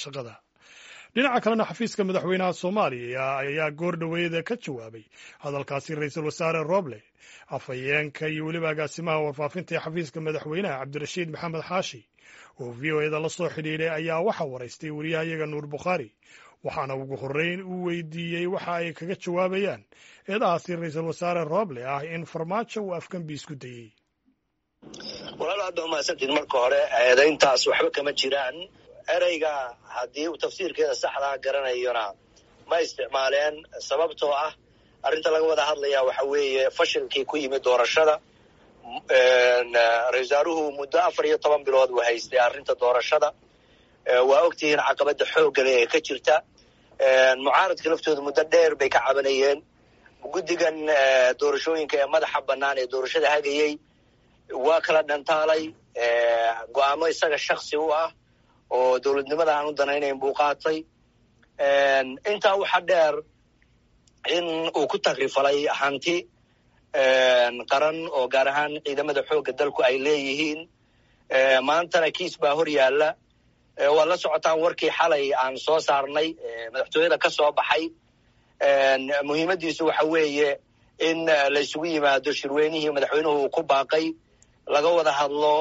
shaqada dhinaca kalena xafiiska madaxweynaha soomaaliya ayaa goor dhoweeda ka jawaabay hadalkaasi ra-iisul wasaare roble afhayeenka iyo weliba agaasimaha warfaafinta ee xafiiska madaxweynaha cabdirashiid maxamed xaashi oo v o eda la soo xidhiidhay ayaa waxaa waraystay wariyahayaga nuur bukhaari waxaana ugu horreyn uu weydiiyey waxa ay kaga jawaabayaan eedahaasi ra-iisul wasaare roble ah in farmaajo uu afkambi isku dayey walaal aad ba umahadsantiin marka hore eedayntaas waxba kama jiraan ereyga haddii uu tafsiirkeeda saxdaa garanayona ma isticmaaleen sababtoo ah arrinta laga wada hadlayaa waxa weeye fashilkii ku yimid doorashada ra-isul wasaaruhu muddo afar iyo toban bilood uu haystay arrinta doorashada waa ogtihiin caqabada xooggale ee ka jirta mucaaradka laftooda muddo dheer bay ka cabanayeen guddigan doorashooyinka ee madaxa bannaan ee doorashada hagayey waa kala dhantaalay go-aamo isaga shaksi u ah oo dowladnimada aan u danaynayn buu qaatay intaa waxaa dheer in uu ku takrifalay hanti qaran oo gaar ahaan ciidamada xoogga dalku ay leeyihiin maantana kiis baa hor yaalla waad la socotaan warkii xalay aan soo saarnay madaxtooyada ka soo baxay muhiimaddiisu waxa weeye in la isugu yimaado shirweynihii madaxweynuhu uu ku baaqay laga wada hadlo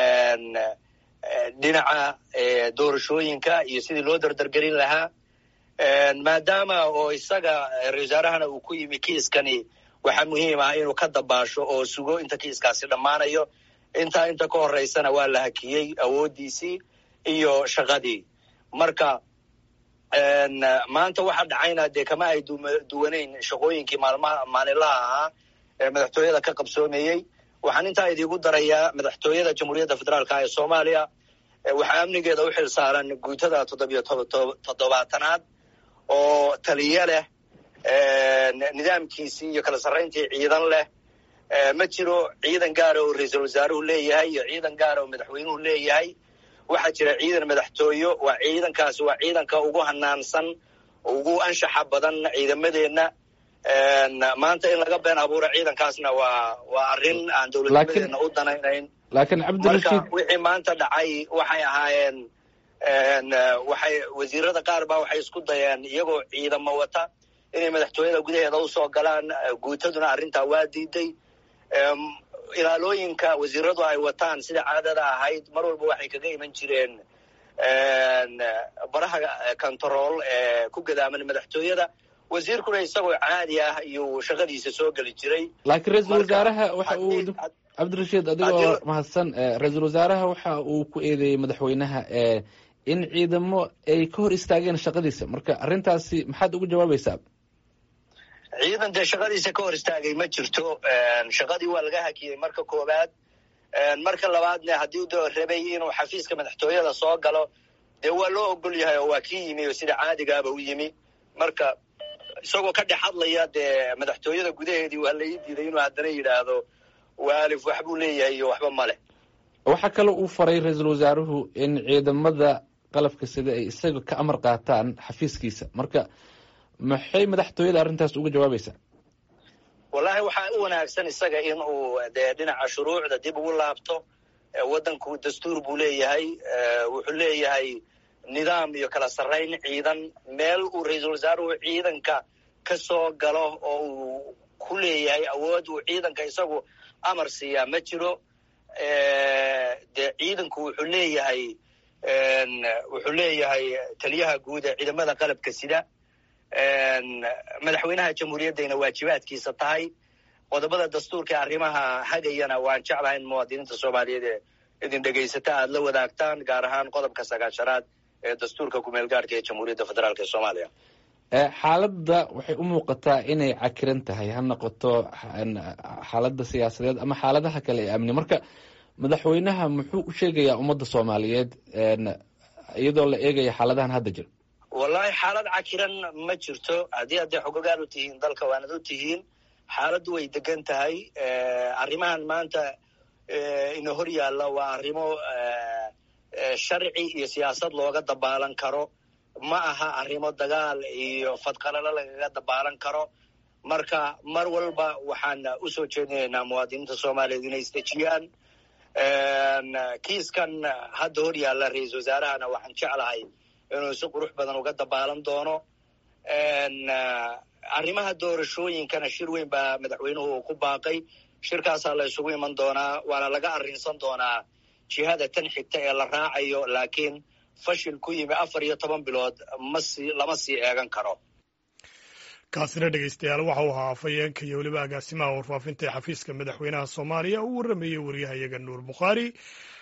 dhinaca doorashooyinka iyo sidii loo dardargelin lahaa maadaama oo isaga ra-isul wasaarahana uu ku yimi kiiskani waxaa muhiim ah inuu ka dabaasho oo sugo inta kiiskaasi dhammaanayo intaa inta ka horeysana waa la hakiyey awooddiisii iyo shaqadii marka maanta waxa dhacayna dee kama ay duwanayn shaqooyinkii maalmaha maalinlaha ahaa ee madaxtooyada ka qabsoomayey waxaan intaa idiigu darayaa madaxtooyada jamhuuriyadda federaalka ee soomaaliya waxaa amnigeeda u xil saaran guutada toddobiyo toddobaatanaad oo taliye leh nidaamkiisii iyo kala sarrayntii ciidan leh ma jiro ciidan gaara oo ra-iisul wasaaruhu leeyahay iyo ciidan gaara oo madaxweynuhu leeyahay waxaa jira ciidan madaxtooyo waa ciidankaasi waa ciidanka ugu hanaansan ugu anshaxa badan ciidamadeenna maanta in laga been abuuro ciidankaasna waa waa arrin aan dowladnimadeena u danaynayn laakiin cabdirashiid marka wixii maanta dhacay waxay ahaayeen waxay wasiirada qaar baa waxay isku dayeen iyagoo ciidamo wata inay madaxtooyada gudaheeda usoo galaan guutaduna arrintaa waa diiday ilaalooyinka wasiiradu ay wataan sida caadada ahayd mar walba waxay kaga iman jireen baraha control ee ku gadaaman madaxtooyada wasiirkuna isagoo caadi ah iyuu shaqadiisa soo geli jiray laakiin ra-iisul wasaaraha waxa uu cabdirashiid adigoo mahadsan ra-iisul wasaaraha waxa uu ku eedeeyey madaxweynaha in ciidamo ay ka hor istaageen shaqadiisa marka arrintaasi maxaad ugu jawaabaysaa ciidan dee shaqadiisa ka hor istaagay ma jirto shaqadii waa laga hakiyey marka koowaad marka labaadne haddii u rabay inuu xafiiska madaxtooyada soo galo dee waa loo ogol yahay oo waa kii yimi oo sida caadigaaba u yimi marka isagoo ka dhex hadlaya dee madaxtooyada gudaheedii waa la ii diiday inuu haddana yidhaahdo waalif waxbuu leeyahay iyo waxba ma leh waxaa kale uu faray ra-iisul wasaaruhu in ciidamada qalabka sida ay isaga ka amar qaataan xafiiskiisa marka maxay madaxtooyada arrintaas uga jawaabaysaa wallaahi waxaa u wanaagsan isaga in uu dee dhinaca shuruucda dib ugu laabto waddanku dastuur buu leeyahay wuxuu leeyahay nidaam iyo kala sarrayn ciidan meel uu ra-iisul wasaaruhu ciidanka ka soo galo oo uu ku leeyahay awood uu ciidanka isagu amar siiyaa ma jiro dee ciidanku wuxuu leeyahay wuxuu leeyahay taliyaha guud ee ciidamada qalabka sida madaxweynaha jamhuuriyaddayna waajibaadkiisa tahay qodobada dastuurka ee arrimaha hagayana waan jeclahay in muwaadiniinta soomaaliyeed ee idin dhegaysata aad la wadaagtaan gaar ahaan qodobka sagaashanaad ee dastuurka kumeel gaarhka ee jamhuuriyadda federaalk ee soomaaliya xaaladda waxay u muuqataa inay cakiran tahay ha noqoto xaaladda siyaasadeed ama xaaladaha kale ee amni marka madaxweynaha muxuu u sheegayaa ummadda soomaaliyeed iyadoo la eegaya xaaladahan hadda jira wallahi xaalad cakiran ma jirto haddii hadday xogogaal u tihiin dalka waanad u tihiin xaaladdu way degan tahay arrimahan maanta ina hor yaalla waa arrimo sharci iyo siyaasad looga dabaalan karo ma aha arrimo dagaal iyo fadqalalo lagaga dabaalan karo marka mar walba waxaan usoo jeedinaynaa muwaadiniinta soomaaliyeed inay isdejiyaan kiiskan hadda hor yaalla ra-iisul wasaarahana waxaan jeclahay inuu si qurux badan uga dabaalan doono arrimaha doorashooyinkana shir weyn baa madaxweynuhu uu ku baaqay shirkaasaa la isugu iman doonaa waana laga arrinsan doonaa jihada tan xigta ee la raacayo laakiin fashil ku yimi afar iyo toban bilood masi lama sii eegan karo kaasina dhegeystayaal waxa uu ahaa afhayeenka iyo weliba agaasimaha warfaafinta ee xafiiska madaxweynaha soomaaliya uu warrameeyey waryahayaga nuur bukhaari